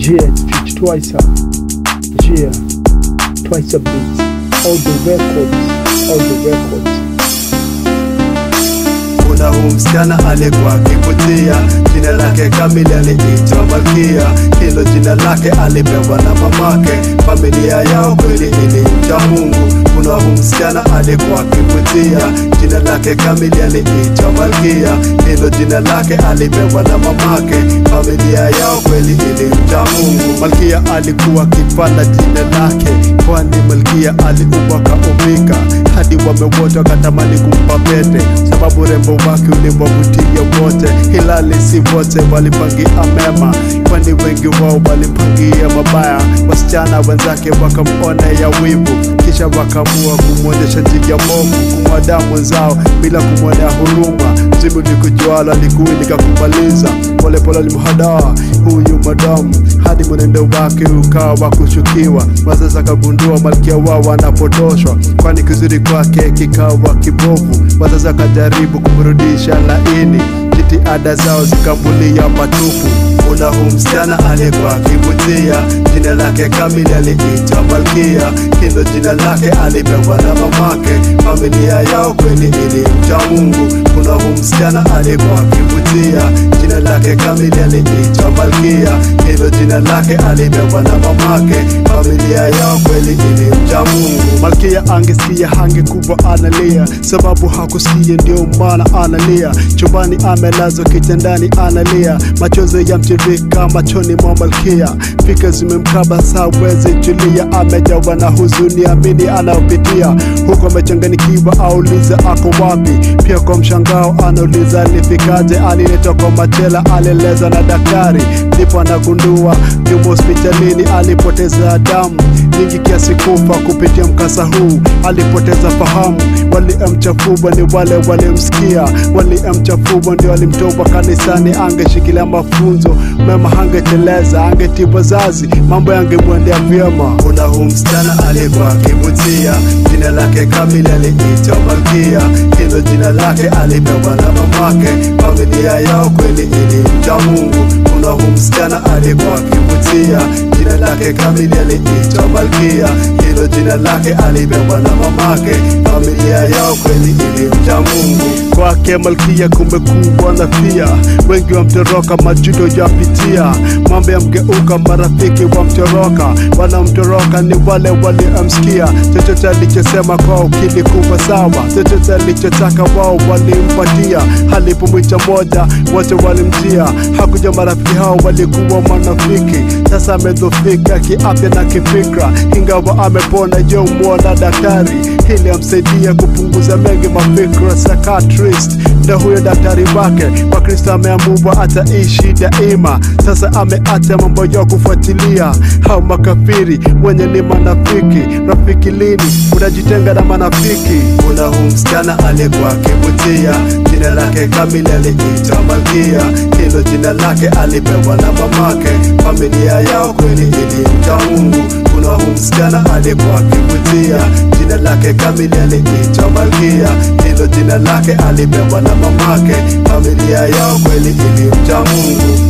Yeah, pitch twice up. Yeah, twice a beat. All the records, all the records. kuna huu msichana alikuwa akivutia, jina lake kamili aliitwa Malkia. Hilo jina lake alipewa na mamake, familia yao kweli ilimcha Mungu. Kuna huu msichana alikuwa akivutia, jina lake kamili aliitwa Malkia. Hilo jina lake alipewa na mamake, familia yao kweli ilimcha Mungu. Malkia alikuwa akipanda jina lake, kwani Malkia aliumbwa kaumbika, hadi wame wote wakatamani kumpa pete, sababu urembo wake uliwavutia wote, hilali si wote walipangia mema, kwani wengi wao walimpangia mabaya. Wasichana wenzake wakamwonea wivu, kisha wakaamua kumwonyesha njia movu, kumwadaa mwenzao bila kumwonea huruma. Zimu likujuala likuwi likakumaliza, polepole alimhadaa huyu madamu hadi mwenendo wake ukawa wa kushukiwa. Wazazi akagundua malkia wao anapotoshwa, kwani kizuri kwake kikawa kibovu. Wazazi akajaribu kumrudisha laini, jitihada zao zikambulia patupu. Kuna huu msichana alikuwa akivutia, jina lake kamili aliitwa Malkia. Hilo jina lake alipewa na mamake, familia yao kweli ilimcha Mungu. Kuna huu msichana alikuwa akivutia, jina lake kamili aliitwa Malkia. Hilo jina lake alipewa na mamake, familia yao kweli ilimcha Mungu. Malkia angesikia hangekuwa analia, sababu hakusikia, ndio maana analia. Chumbani amelazwa kitandani analia, machozi yamtiririka machoni mwa Malkia, fikra zimemkaba sawezi julia, amejawa na huzuni, amini anayopitia huko, amechanganikiwa, auliza ako wapi. Pia kwa mshangao anauliza alifikaje, aliletwa kwa machela, alieleza na daktari, ndipo anagundua yumo hospitalini, alipoteza damu nyingi kiasi kufa kupitia mkasa huu, alipoteza fahamu. Waliomchafua ni wale walimsikia, waliomchafua ndio walimtoa kanisani. Angeshikilia mafunzo mema, hangeteleza, angetibu wazazi, mambo yangemwendea vyema. Kuna huu msichana alikuwa akivutia, jina lake kamili aliitwa Malkia. Hilo jina lake alipewa na mamake, familia yao kweli ilimcha Mungu. Kuna huu msichana alikuwa akivutia, jina lake kamili aliitwa Malkia. Hilo jina lake alipewa na mamake, familia yao kweli ilimcha Mungu. Kwake Malkia kumbe kubwa na pia wengi wamtoroka, majuto yapitia, mambo yamgeuka, marafiki wamtoroka, wanamtoroka ni wale waliomsikia. Chochote alichosema kwao kilikuwa sawa, chochote alichotaka wao walimpatia. Alipomwita moja, wote walimjia. Hakuja marafiki hao walikuwa manafiki, sasa amedhofika kiafya na kifikra, ingawa amepona. Je, muona daktari ili amsaidia kupunguza mengi mafikra. Psychiatrist ndo huyo daktari wake. Kwa Kristo ameamua ataishi daima, sasa ameacha mambo ya kufuatilia hao makafiri wenye ni manafiki. Rafiki lini unajitenga na manafiki? Kuna huu msichana alikuwa akivutia, jina lake kamili aliitwa Malkia. Hilo jina lake alipewa na mamake, familia yao kweli ilimcha Mungu. Kuna huu msichana alikuwa akivutia, jina lake kamili aliitwa Malkia. Hilo jina lake alipewa na mamake, familia yao kweli ilimcha Mungu.